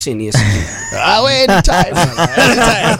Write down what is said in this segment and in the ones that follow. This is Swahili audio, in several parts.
Yes. Ah, we, anytime, anytime.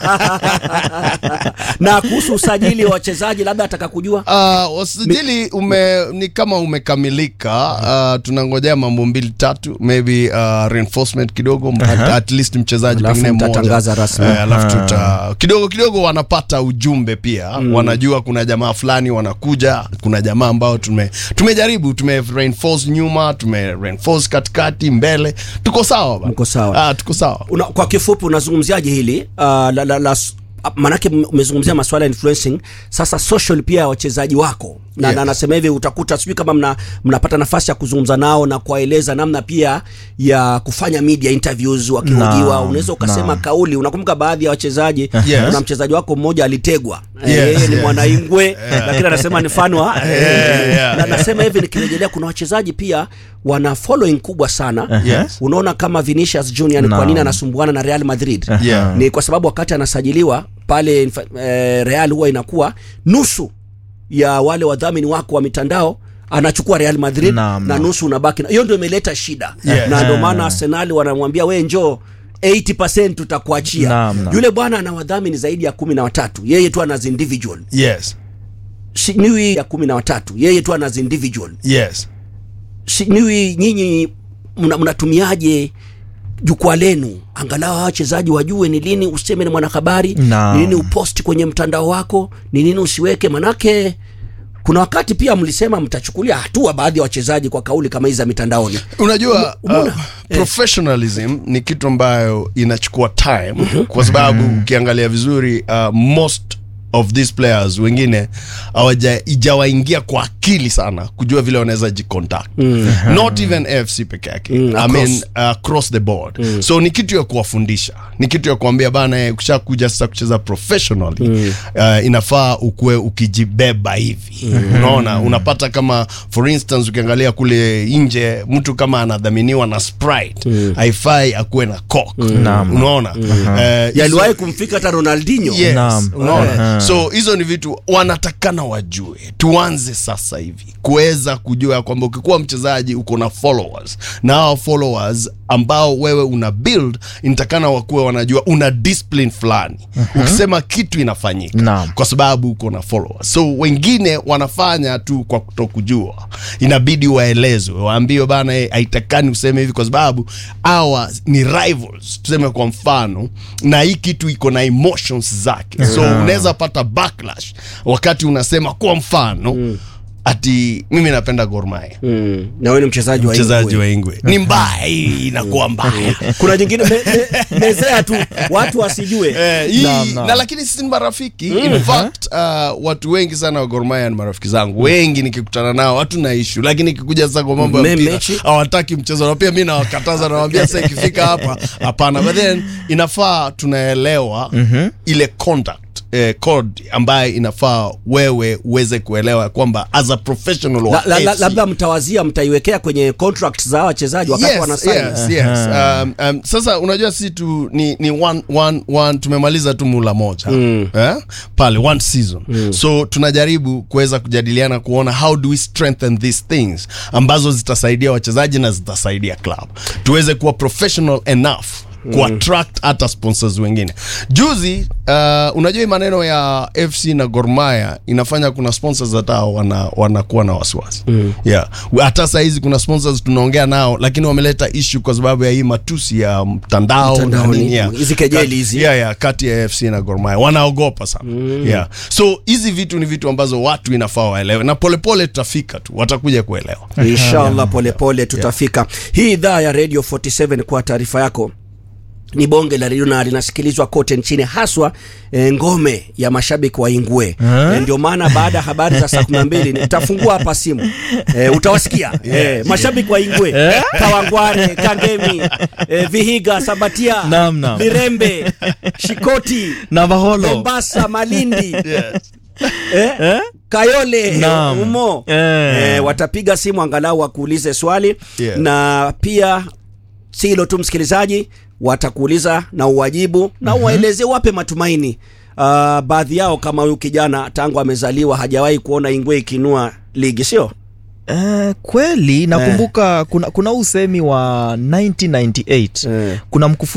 na kuhusu usajili wa wachezaji labda ataka kujua Uh, usajili ume, ni kama umekamilika. Uh, tunangojea mambo mbili tatu, maybe uh, reinforcement kidogo at, at least mchezaji Alafu pengine mmoja mtatangaza rasmi. Eh, alafu tuta kidogo kidogo wanapata ujumbe pia wanajua kuna jamaa fulani wanakuja, kuna jamaa ambao tume tumejaribu tume reinforce nyuma, tume reinforce katikati, mbele, tuko sawa bana. Mko sawa. Ah, tuko sawa. Una, kwa kifupi unazungumziaje hili uh, la, la, la, s- ah, manake m- umezungumzia masuala ya influencing sasa social pia ya wachezaji wako na, Yes. na nasema hivi utakuta sijui kama mna, mnapata nafasi ya kuzungumza nao na kuwaeleza namna pia ya kufanya media interviews wakihojiwa Naam, unaweza ukasema naam. kauli unakumbuka baadhi ya wachezaji Yes. kuna mchezaji wako mmoja alitegwa Eh, Yes, yeye ni yes. mwanaingwe lakini anasema ni fanwa Yeah, yeah, na nasema hivi nikirejelea kuna wachezaji pia wana following kubwa sana Yes. unaona kama Vinicius Junior ni kwa Naam. nini anasumbuana na Real Madrid Yeah. ni kwa sababu wakati anasajiliwa pale infa- eh, Real huwa inakuwa nusu ya wale wadhamini wako wa mitandao anachukua Real Madrid Naam, na naam. nusu unabaki na- hiyo ndio imeleta shida Yes. na ndio Ah. maana Arsenal wanamwambia we njoo 80% tutakuachia Naam, naam. yule bwana ana wadhamini zaidi ya kumi na watatu yeye tu ana individual Yes. sijui ya kumi na watatu yeye tu ana individual Yes. sijui nyinyi mna- mnatumiaje jukwaa lenu angalau hawa wachezaji wajue ni lini useme ni mwanahabari Naam. ni lini uposti kwenye mtandao wako ni nini usiweke manake kuna wakati pia mlisema mtachukulia hatua baadhi ya wachezaji kwa kauli kama hizi za mitandaoni unajua Umeona? uh, professionalism ni kitu ambayo inachukua time kwa sababu ukiangalia vizuri uh, most of these players wengine hawaja- ijawaingia kwa akili sana kujua vile wanaweza jicontact not even fc peke yake Mm, I mean, across. uh, across the board so ni kitu ya kuwafundisha ni kitu ya kuambia bana eh, ukishakuja sasa kucheza professionally uh, inafaa ukuwe ukijibeba hivi unaona unapata kama for instance ukiangalia kule nje mtu kama anadhaminiwa na sprite haifai akuwe na coke Naam. unaona Eh, yaliwahi kumfika hata Ronaldinho Yes, Naam. unaona Eh. so hizo ni vitu wanatakana wajue tuanze sasa hivi kuweza kujua ya kwamba ukikuwa mchezaji uko na followers na hao followers ambao wewe una build inatakana wakuwe wanajua una discipline fulani ukisema kitu inafanyika Naam. kwa sababu uko na followers so wengine wanafanya tu kwa kutokujua inabidi waelezwe waambiwe bana eh, haitakani useme hivi kwa sababu hawa ni rivals tuseme kwa mfano na hii kitu iko na emotions zake so unaweza pata backlash wakati unasema kwa mfano ati mimi napenda Gor Mahia mm. na wewe ni mchezaji wa mchezaji Ingwe. wa Ingwe ni mbaya hii inakuwa mbaya kuna jingine me, me, mezea tu watu wasijue Eh, hii- Naam, naam. na lakini sisi ni marafiki in fact uh, watu wengi sana wa Gor Mahia ni marafiki zangu wengi nikikutana nao hatuna ishu lakini ikikuja sasa kwa mambo ya Me- mpira mechi. hawataki mchezo na pia mi nawakataza nawambia sasa ikifika hapa hapana but then inafaa tunaelewa ile conduct eh, code ambayo inafaa wewe uweze kuelewa kwamba as a professional wa la, la, la, FC, labda mtawazia mtaiwekea kwenye contract za wachezaji wakati yes, wanasaini yes, yes. Um, um, sasa unajua si tu ni, ni one, one, one, tumemaliza tu mula moja eh? pale one season so tunajaribu kuweza kujadiliana kuona how do we strengthen these things ambazo zitasaidia wachezaji na zitasaidia club tuweze kuwa professional enough kuattract hata sponsors wengine juzi uh, unajua hii maneno ya fc na gormaya inafanya kuna sponsors hata wana, wanakuwa na wasiwasi yeah. hata sahizi kuna sponsors tunaongea nao lakini wameleta issue kwa sababu ya hii matusi ya mtandao na Mtandaoni, nini, yeah. hizi kejeli hizi. yeah, yeah, kati ya fc na gormaya wanaogopa sana yeah. so hizi vitu ni vitu ambazo watu inafaa waelewe na polepole tutafika tu watakuja kuelewa inshallah polepole tutafika hii idhaa ya radio 47 kwa taarifa yako ni bonge la redio na linasikilizwa kote nchini haswa e, ngome ya mashabiki wa Ingwe e, ndio maana baada ya habari za saa kumi na mbili nitafungua hapa simu e, utawasikia e, mashabiki wa Ingwe Kawangware, Kangemi e, Vihiga, Sabatia, Naam, naam. Mirembe, Shikoti, Navaholo. Mombasa, Malindi eh? Kayole Naam. umo Eh. eh, watapiga simu angalau wakuulize swali Yeah. na pia si hilo tu msikilizaji watakuuliza na uwajibu na uwaeleze wape matumaini uh, baadhi yao kama huyu kijana tangu amezaliwa hajawahi kuona ingwe ikinua ligi sio Eh, kweli nakumbuka kuna, kuna usemi wa 1998 Eh. kuna mkufu